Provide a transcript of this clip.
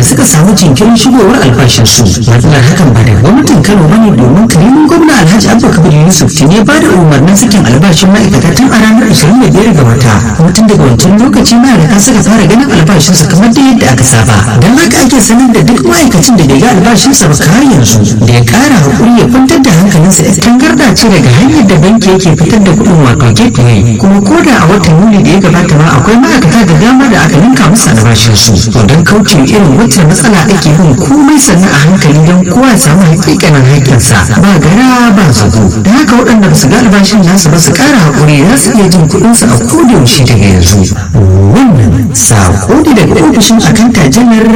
suka samu jinkirin shigowar albashinsu matsalar hakan ba da gwamnatin kano ba ne domin karimin gwamna alhaji abba kabir yusuf tun ya bada umarnin sakin albashin ma'aikata tun a ranar ashirin da biyar ga wata kuma tun daga wancan lokaci ma'aikata suka fara ganin albashinsu kamar da yadda aka saba don haka ake sanar da duk ma'aikacin da bai ga albashinsa ba har yanzu da ya kara hakuri ya kwantar da hankalinsa ya tangarda ce daga hanyar da banki yake fitar da kuɗin wato gateway kuma ko da a watan yuli da ya gabata ma akwai ma'aikata da dama da aka ninka musu albashinsu to don kauce irin wacce matsala ake bin komai sannan a hankali don kowa ya samu hakikanin haƙƙinsa ba gara ba zago da haka waɗanda ba su ga albashin nasu ba su ƙara haƙuri za su iya jin kuɗinsu a kodayaushe daga yanzu wannan saƙo ne daga ofishin akanta janar